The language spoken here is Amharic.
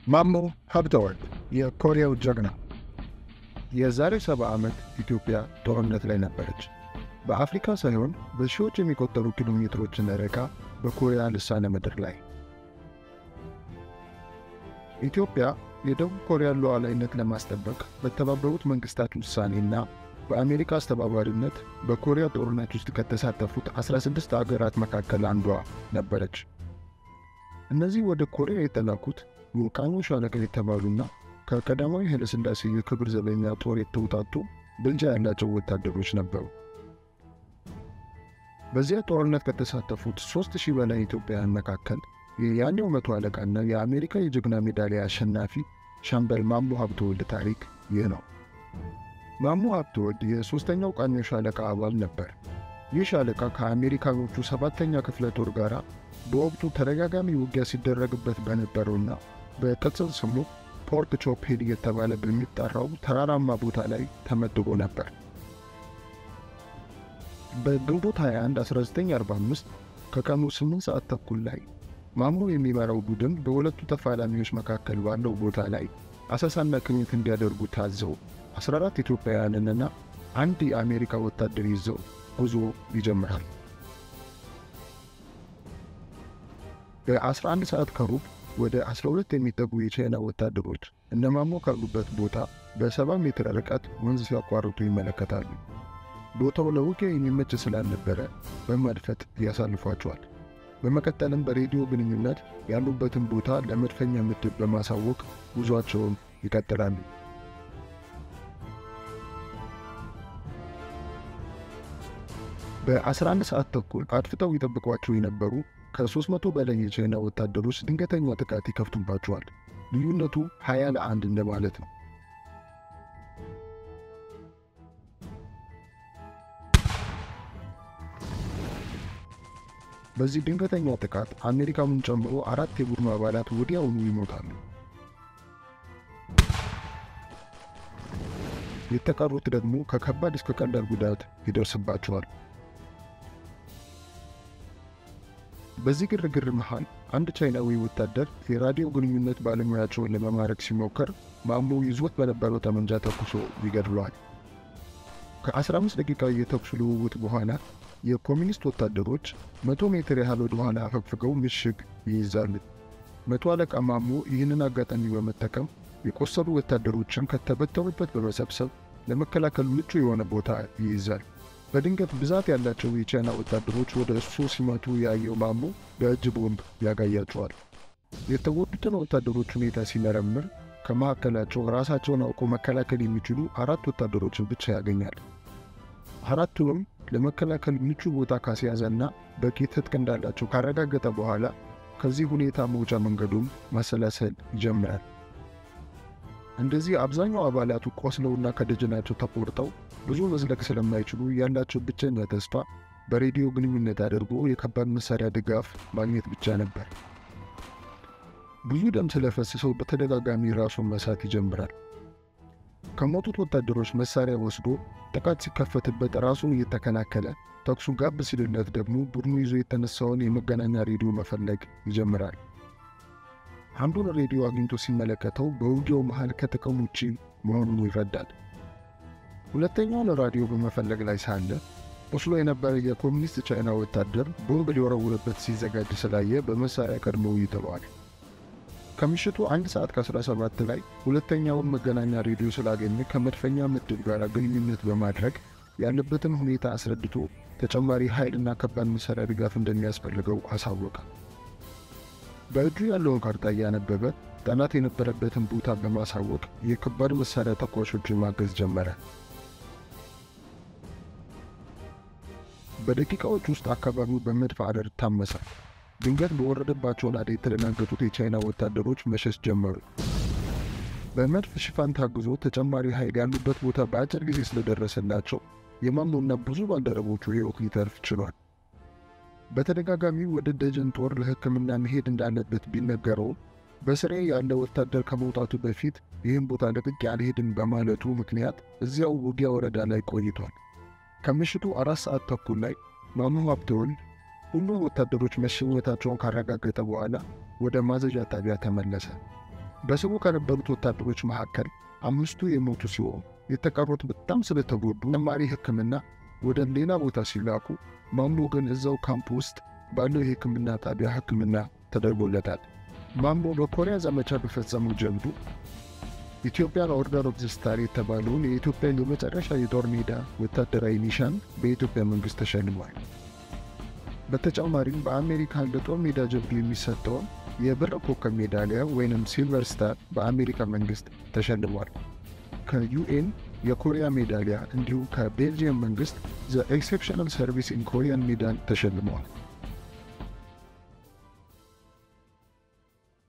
ማሞ ሀብተወልድ የኮሪያው ጀግና። የዛሬ ሰባ ዓመት ኢትዮጵያ ጦርነት ላይ ነበረች። በአፍሪካ ሳይሆን በሺዎች የሚቆጠሩ ኪሎ ሜትሮችን ርቃ በኮሪያ ልሳነ ምድር ላይ። ኢትዮጵያ የደቡብ ኮሪያን ሉዓላዊነት ለማስጠበቅ በተባበሩት መንግስታት ውሳኔና በአሜሪካ አስተባባሪነት በኮሪያ ጦርነት ውስጥ ከተሳተፉት 16 አገራት መካከል አንዷ ነበረች። እነዚህ ወደ ኮሪያ የተላኩት ቮልካኖ ሻለቃ የተባሉና ከቀዳማዊ ኃይለሥላሴ የክብር ዘበኛ ጦር የተውጣጡ ብልጫ ያላቸው ወታደሮች ነበሩ። በዚያ ጦርነት ከተሳተፉት ሦስት ሺህ በላይ ኢትዮጵያውያን መካከል የያኔው መቶ አለቃና የአሜሪካ የጀግና ሜዳሊያ አሸናፊ ሻምበል ማሞ ሀብተወልድ ታሪክ ይህ ነው። ማሞ ሀብተወልድ የሦስተኛው ቃኘው ሻለቃ አባል ነበር። ይህ ሻለቃ ከአሜሪካኖቹ ሰባተኛ ክፍለ ጦር ጋር በወቅቱ ተደጋጋሚ ውጊያ ሲደረግበት በነበረውና በቅጽል ስሙ ፖርት ቾፕ ሂል እየተባለ በሚጠራው ተራራማ ቦታ ላይ ተመድቦ ነበር። በግንቦት 21 1945 ከቀኑ 8 ሰዓት ተኩል ላይ ማሞ የሚመራው ቡድን በሁለቱ ተፋላሚዎች መካከል ባለው ቦታ ላይ አሰሳና ቅኝት እንዲያደርጉ ታዘው 14 ኢትዮጵያውያንንና አንድ የአሜሪካ ወታደር ይዘው ጉዞ ይጀምራል። በ11 ሰዓት ከሩብ ወደ 12 የሚጠጉ የቻይና ወታደሮች እነ ማሞ ካሉበት ቦታ በ70 ሜትር ርቀት ወንዝ ሲያቋርጡ ይመለከታሉ። ቦታው ለውጊያ የሚመች ስላልነበረ በመድፈጥ ያሳልፏቸዋል። በመቀጠልም በሬዲዮ ግንኙነት ያሉበትን ቦታ ለመድፈኛ ምድብ በማሳወቅ ጉዟቸውን ይቀጥላሉ። በ11 ሰዓት ተኩል አድፍጠው ይጠብቋቸው የነበሩ ከ300 በላይ የቻይና ወታደሮች ድንገተኛ ጥቃት ይከፍቱባቸዋል። ልዩነቱ 20 ለአንድ እንደማለት ነው። በዚህ ድንገተኛ ጥቃት አሜሪካኑን ጨምሮ አራት የቡድኑ አባላት ወዲያውኑ ይሞታሉ። የተቀሩት ደግሞ ከከባድ እስከ ቀላል ጉዳት ይደርስባቸዋል። በዚህ ግርግር መሃል አንድ ቻይናዊ ወታደር የራዲዮ ግንኙነት ባለሙያቸውን ለመማረክ ሲሞከር ማሞ ይዞት በነበረው ጠመንጃ ተኩሶ ይገድለዋል። ከ15 ደቂቃ የተኩስ ልውውጥ በኋላ የኮሚኒስት ወታደሮች መቶ ሜትር ያህል ወደ ኋላ አፈግፍገው ምሽግ ይይዛሉ። መቶ አለቃ ማሞ ይህንን አጋጣሚ በመጠቀም የቆሰሉ ወታደሮችን ከተበተኑበት በመሰብሰብ ለመከላከል ምቹ የሆነ ቦታ ይይዛል። በድንገት ብዛት ያላቸው የቻይና ወታደሮች ወደ እሱ ሲመቱ ያየው ማሞ በእጅ ቦምብ ያጋያቸዋል። የተጎዱትን ወታደሮች ሁኔታ ሲመረምር ከመካከላቸው ራሳቸውን አውቀው መከላከል የሚችሉ አራት ወታደሮችን ብቻ ያገኛል። አራቱንም ለመከላከል ምቹ ቦታ ካስያዘና በቂ ትጥቅ እንዳላቸው ካረጋገጠ በኋላ ከዚህ ሁኔታ መውጫ መንገዱን ማሰላሰል ይጀምራል። እንደዚህ አብዛኛው አባላቱ ቆስለውና ከደጀናቸው ተቆርጠው ብዙ መዝለቅ ስለማይችሉ ያላቸው ብቸኛ ተስፋ በሬዲዮ ግንኙነት አድርጎ የከባድ መሳሪያ ድጋፍ ማግኘት ብቻ ነበር። ብዙ ደም ስለፈሰሰው በተደጋጋሚ ራሱን መሳት ይጀምራል። ከሞቱት ወታደሮች መሳሪያ ወስዶ ጥቃት ሲከፈትበት ራሱን እየተከላከለ ተኩሱ ጋብ ሲልለት ደግሞ ቡድኑ ይዞ የተነሳውን የመገናኛ ሬዲዮ መፈለግ ይጀምራል። አንዱን ሬዲዮ አግኝቶ ሲመለከተው በውጊያው መሃል ከጥቅም ውጪ መሆኑን ይረዳል። ሁለተኛውን ራዲዮ በመፈለግ ላይ ሳለ ቆስሎ የነበረ የኮሚኒስት ቻይና ወታደር ቦምብ ሊወረውርበት ሲዘጋጅ ስላየ በመሳሪያ ቀድሞ ይጥለዋል። ከምሽቱ አንድ ሰዓት ከ17 ላይ ሁለተኛውን መገናኛ ሬዲዮ ስላገኘ ከመድፈኛ ምድብ ጋር ግንኙነት በማድረግ ያለበትን ሁኔታ አስረድቶ ተጨማሪ ኃይልና ከባድ መሳሪያ ድጋፍ እንደሚያስፈልገው አሳወቀ። በእጁ ያለውን ካርታ እያነበበ ጠላት የነበረበትን ቦታ በማሳወቅ የከባድ መሳሪያ ተኳሾችን ማገዝ ጀመረ። በደቂቃዎች ውስጥ አካባቢው በመድፍ አረር ታመሰ። ድንገት በወረደባቸው ናዳ የተደናገጡት የቻይና ወታደሮች መሸሽ ጀመሩ። በመድፍ ሽፋን ታግዞ ተጨማሪ ኃይል ያሉበት ቦታ በአጭር ጊዜ ስለደረሰላቸው የማሞና ብዙ ባልደረቦቹ ሕይወት ሊተርፍ ችሏል። በተደጋጋሚ ወደ ደጀን ጦር ለሕክምና መሄድ እንዳለበት ቢነገረውም በስሬ ያለ ወታደር ከመውጣቱ በፊት ይህን ቦታ ለቅቄ አልሄድም በማለቱ ምክንያት እዚያው ውጊያ ወረዳ ላይ ቆይቷል። ከምሽቱ አራት ሰዓት ተኩል ላይ ማሞ ሀብተወልድ ሁሉም ወታደሮች መሸኘታቸውን ካረጋገጠ በኋላ ወደ ማዘዣ ጣቢያ ተመለሰ። በስሙ ከነበሩት ወታደሮች መካከል አምስቱ የሞቱ ሲሆኑ የተቀሩት በጣም ስለተጎዱ ተጨማሪ ሕክምና ወደ ሌላ ቦታ ሲላኩ ማሞ ግን እዛው ካምፕ ውስጥ ባለው የሕክምና ጣቢያ ሕክምና ተደርጎለታል። ማሞ በኮሪያ ዘመቻ በፈጸመው ጀብዱ ኢትዮጵያን ኦርደር ኦፍ ዘ ስታር የተባለውን የኢትዮጵያ የመጨረሻ የጦር ሜዳ ወታደራዊ ኒሻን በኢትዮጵያ መንግሥት ተሸልሟል። በተጨማሪም በአሜሪካ ለጦር ሜዳ ጀብዱ የሚሰጠውን የብር ኮከብ ሜዳሊያ ወይንም ሲልቨር ስታር በአሜሪካ መንግሥት ተሸልሟል። ከዩኤን የኮሪያ ሜዳሊያ እንዲሁም ከቤልጅየም መንግሥት ዘ ኤክሴፕሽናል ሰርቪስ ኢን ኮሪያን ሜዳል ተሸልመዋል።